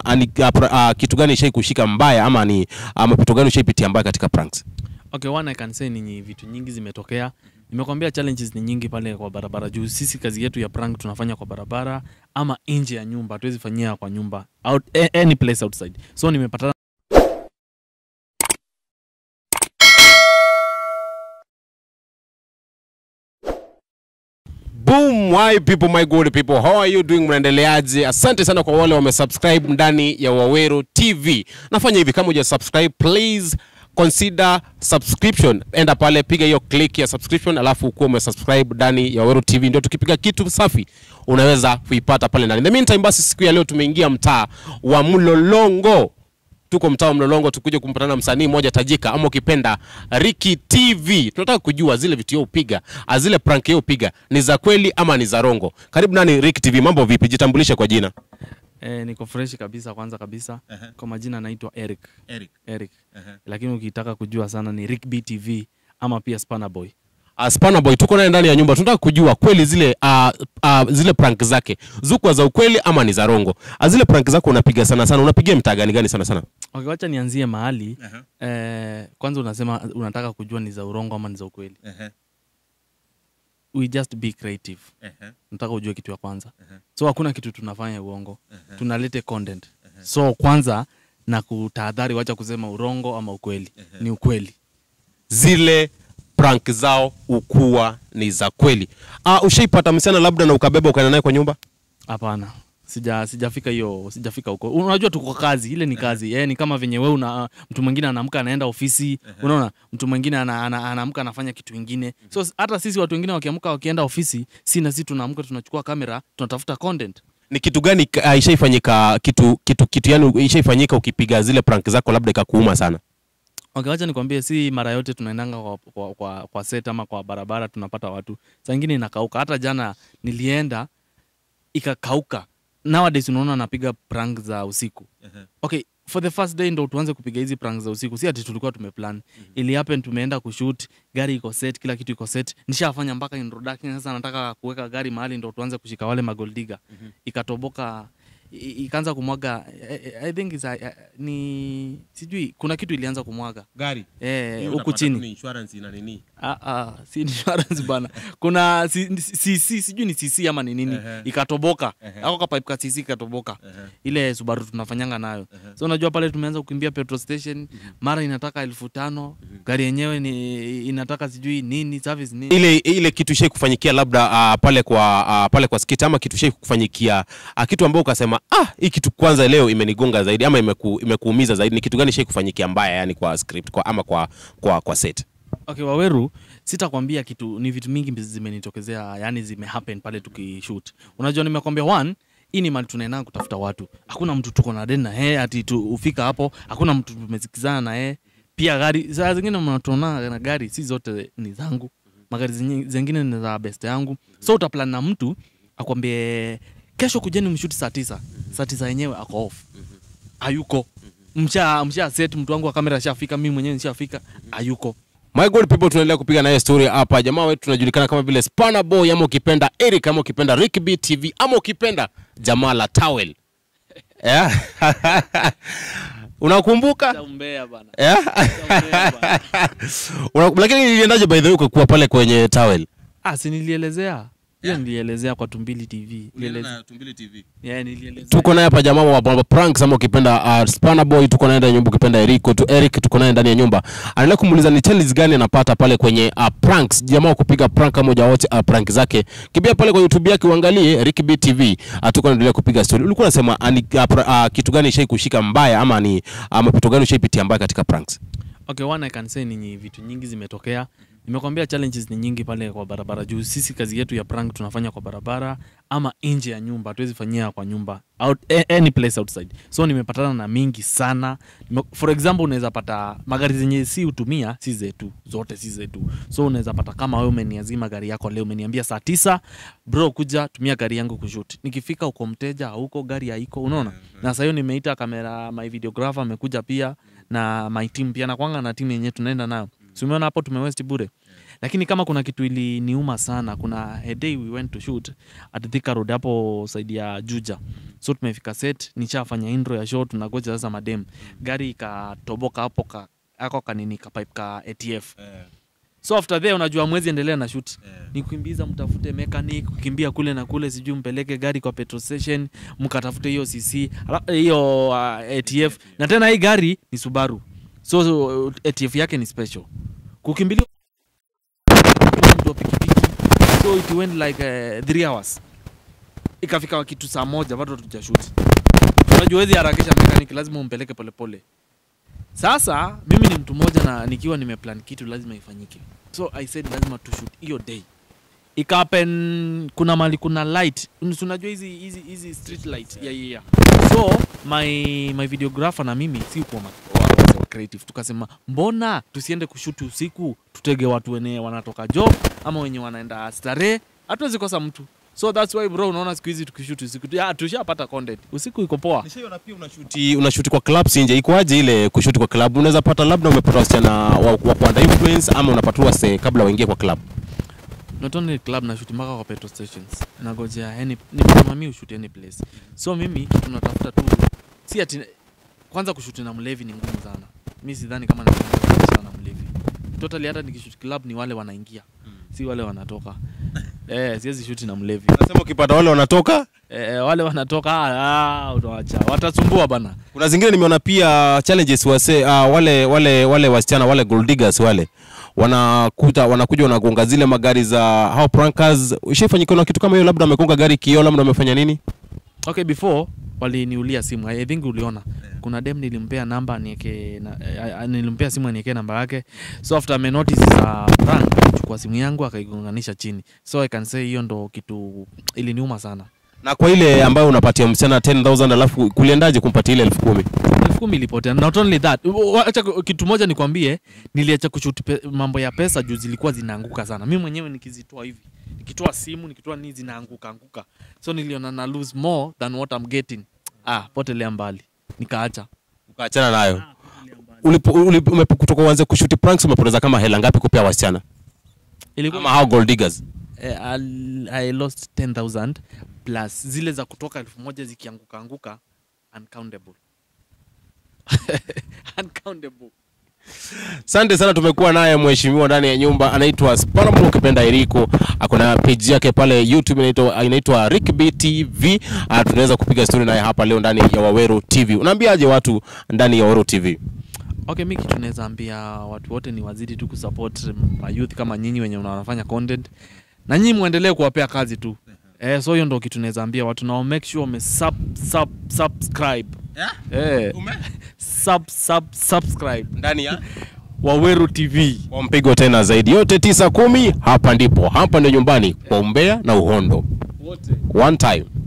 ani, uh, uh, kitu gani ishai kushika mbaya ama ni uh, mapito gani ushaipitia mbaya katika pranks? Okay, one I can say ni vitu nyingi zimetokea. Nimekwambia challenges ni nyingi pale kwa barabara juu sisi kazi yetu ya prank tunafanya kwa barabara ama nje ya nyumba, hatuwezi fanyia kwa nyumba out, a- any place outside. So nimepatana Boom, why people my good people, how are you doing? Mnaendeleaje? Asante sana kwa wale wamesubscribe ndani ya Waweru TV. Nafanya hivi, kama huja subscribe please consider subscription. Enda pale, piga hiyo click ya subscription, alafu ukuwa umesubscribe ndani ya Waweru TV, ndio tukipiga kitu safi unaweza kuipata pale ndani. In the meantime, basi siku ya leo tumeingia mtaa wa Mlolongo tuko mtaa wa Mlolongo tukuje kumpatana na msanii mmoja tajika ama ukipenda Ricky TV. Tunataka kujua zile vitu yeye upiga, ah, zile prank yeye upiga ni za kweli ama ni za rongo. Karibu nani Ricky TV, mambo vipi? Jitambulishe kwa jina. eh, niko fresh kabisa kwanza kabisa. Kwa majina naitwa Eric. Eric. Eric. Lakini ukitaka kujua sana ni Rick B TV ama pia Spanner Boy. Uh, Spanner Boy tuko naye ndani ya nyumba. Tunataka kujua kweli zile uh, uh, zile prank zake zukwa za ukweli ama ni za rongo. Uh, zile prank zako unapiga sana sana, unapigia mtaa gani gani sana sana? Okay, wacha nianzie mahali. Eh, kwanza unasema unataka kujua ni za urongo ama ni za ukweli. We just be creative. nataka ujue kitu ya kwanza so hakuna kitu tunafanya uongo tunalete content so kwanza na kutahadhari wacha kusema urongo ama ukweli ni ukweli zile prank zao ukuwa ni za kweli. Uh, ushaipata msichana labda na ukabeba ukaenda naye kwa nyumba? hapana sija sijafika hiyo sijafika huko unajua tuko kazi ile ni kazi eh, ni kama venye we una mtu mwingine anaamka anaenda ofisi unaona mtu mwingine ana, ana, anaamka anafanya kitu ingine so s- hata sisi watu wengine wakiamka wakienda ofisi si na sisi tunaamka tunachukua kamera tunatafuta content ni kitu gani uh, ishaifanyika kitu kitu kitu yani ishaifanyika ukipiga zile prank zako labda ikakuuma sana Okay, wacha nikwambie, si mara yote tunaendanga kwa, kwa, kwa, kwa set ama kwa barabara tunapata watu, saa ingine inakauka. Hata jana nilienda ikakauka. Nowadays unaona napiga prank za usiku. Okay, for the first day ndo tuanze kupiga hizi prank za usiku, si ati tulikuwa tumeplan. Ili happen tumeenda kushoot, gari iko set, kila kitu iko set. Nishafanya mpaka introduction, sasa nataka kuweka gari mahali ndo tuanze kushika wale magoldiga. Ikatoboka i- ikaanza kumwaga I, I think is, uh, ni sijui kuna kitu ilianza kumwaga gari eh, huku chini insurance ina nini ah, ah, si insurance bana kuna si, si, si, sijui ni cc ama ni nini Ehe. ikatoboka Ehe. ako kapipe ka cc ikatoboka Ehe. ile subaru tunafanyanga nayo so unajua pale tumeanza kukimbia petrol station mara inataka elfu tano gari yenyewe ni inataka sijui nini service nini ile ile kitu ishai kufanyikia labda uh, pale kwa uh, pale kwa skit ama kitu ishai kufanyikia uh, kitu ambao ukasema ah hii kitu kwanza leo imenigonga zaidi ama imeku, imekuumiza zaidi ni kitu gani ishai kufanyikia mbaya yani kwa script kwa ama kwa kwa kwa set Okay, Waweru, sitakwambia kitu, ni vitu mingi zimenitokezea, yani zime happen pale tukishoot. Unajua, nimekwambia one, hii ni mali tunaenda kutafuta watu, hakuna mtu tuko na deni na yeye ati tu ufika hapo, hakuna mtu tumesikizana na yeye. Pia gari saa zingine mnatuona na gari si zote ni zangu, magari zinyi- zingine ni za best yangu, so utaplan na mtu akwambie kesho kujeni mshuti saa tisa, saa tisa yenyewe ako off, hayuko msha msha set mtu wangu wa kamera ashafika, mimi mwenyewe nishafika, hayuko My good people, tunaendelea kupiga naye story hapa. Jamaa wetu tunajulikana kama vile Spanner Boy ama ukipenda Eric ama ukipenda Rick B TV ama ukipenda jamaa la Towel. Yeah. Unakumbuka? Umbea bana. Yeah. Umbea bana. Una- Lakini iliendaje by the way ukakuwa pale kwenye Towel? Ah, si nilielezea hiyo nilielezea kwa Tumbili TV. Nilielezea. Yeah, nilielezea. Tuko naye hapa jamaa wa Bamba Pranks ama ukipenda uh, Spanner Boy, tuko naye ndani ya nyumba, ukipenda Eric tu Eric, tuko naye ndani ya nyumba. Anaendelea kumuuliza ni challenges gani anapata pale kwenye uh, pranks, jamaa wa kupiga prank kama hujawote uh, prank zake. Kimbia pale kwa YouTube yake uangalie Rick B TV. Uh, tuko naendelea kupiga story. Ulikuwa unasema uh, ni, uh, pra- uh, kitu gani ishai kushika mbaya ama ni uh, mapito gani ushaipitia mbaya katika pranks? Okay, one I can say ni vitu nyingi zimetokea. Nimekwambia challenges ni nyingi pale kwa barabara juu sisi kazi yetu ya prank tunafanya kwa barabara ama nje ya nyumba, hatuwezi fanyia kwa nyumba out, a- any place outside. So nimepatana na mingi sana. Nime, for example unaweza pata magari zenye si utumia si zetu, zote si zetu. So unaweza pata kama wewe umeniazima gari yako leo, umeniambia saa tisa, bro, kuja tumia gari yangu kushoot. Nikifika uko mteja hauko, gari haiko, unaona. Na sasa hiyo nimeita kamera, my videographer amekuja pia na my team pia nakwanga na team yenyewe tunaenda nayo. Si umeona hapo tumewest bure. lakini kama kuna kitu iliniuma sana kuna a day we went to shoot at Thika Road hapo side ya Juja so tumefika set nishafanya intro ya show tunagoja sasa madem gari ikatoboka hapo ka ako kanini ka pipe ka ATF so after there unajua mwezi endelea na shoot ni kukimbiza mtafute mechanic kukimbia kule na kule sijui mpeleke gari kwa petrol station mkatafute hiyo cc ala- hiyo uh, atf na tena hii gari ni subaru so uh, atf yake ni special kukimbilia mtu wa pikipiki so it went like uh, three hours ikafika kitu saa moja bado tujashuti unajua wezi harakisha mechanic lazima umpeleke polepole sasa mimi ni mtu mmoja na nikiwa nimeplan kitu lazima ifanyike so i said lazima tushoot hiyo day ikapen kuna mali kuna light Unus- unajua hizi hizi hizi street light yeah, yeah, yeah. so my my videographer na mimi si kuwa ma- wa- wa- wa creative tukasema mbona tusiende kushuti usiku tutege watu wenye wanatoka job ama wenye wanaenda starehe hatuwezi kosa mtu so that's why bro unaona siku hizi tukishuti usiku ya, tushapata content usiku iko poa Nishaiona pia unashuti unashuti kwa clubs nje. Ikoaje ile kushuti kwa club? Unaweza pata labda umepata wasichana wa, wa kuanda influence ama unapatiwa se kabla waingie kwa club. not only club na shoot mpaka kwa petrol stations nagojea any nimesema mi ushoot any place so mimi kitu natafuta tu si ati kwanza kushuti na mlevi ni ngumu sana mi sidhani kama naana na mlevi totally hata nikishoot club ni wale wanaingia si wale wanatoka eh siwezi shuti na mlevi Unasema ukipata wale wanatoka. eh, wale wanatoka ah, ah, utawacha watasumbua bana Kuna zingine nimeona pia challenges wase uh, wale wale wale wasichana wale gold diggers wale wanakuta wanakuja wanagonga zile magari za hao prankers. Ushaifanyika na kitu kama hiyo, labda wamegonga gari kioo, labda wamefanya nini? okay before waliniulia simu i think uliona kuna dem nilimpea namba nieke na, eh, nilimpea simu aniekee namba yake so after ame notice za prank alichukua simu yangu akaigonganisha chini so i can say hiyo ndo kitu iliniuma sana Na kwa ile ambayo unapatia msichana 10000 alafu kuliendaje kumpatia ile 10000? elfu kumi ilipotea not only that wa- acha ku- kitu moja nikwambie niliacha kushuti pe, mambo ya pesa juu zilikuwa zinaanguka sana mi mwenyewe nikizitoa hivi nikitoa simu nikitoa nini zinaanguka anguka so niliona na lose more than what I'm getting ah potelea mbali nikaacha Ukaachana nayo. Ulipo, ulipo, umepo- kutoka uanze kushuti pranks umepoteza kama hela ngapi kupea wasichana? ilikuwa Ama hao gold diggers? eh, I'll- I lost 10000 plus zile za kutoka elfu moja zikianguka anguka uncountable uncountable Asante sana, tumekuwa naye mheshimiwa ndani ya nyumba, anaitwa Sparamo ukipenda Eriko. Akona page yake pale YouTube inaitwa inaitwa Rick B TV. Ah, tunaweza kupiga story naye hapa leo ndani ya Waweru TV. Unaambiaje watu ndani ya Waweru TV? okay mi kitu naweza ambia watu wote ni wazidi tu kusupport mayouth kama nyinyi wenye wanafanya content na nyinyi muendelee kuwapea kazi tu eh, so hiyo ndo kitu naweza ambia watu nao make sure wame sub, sub, subscribe eh, sub, sub, subscribe Ndani ya Waweru TV kwa mpigo tena zaidi, yote tisa kumi. Hapa ndipo, hapa ndio nyumbani kwa umbea na uhondo. wote One time.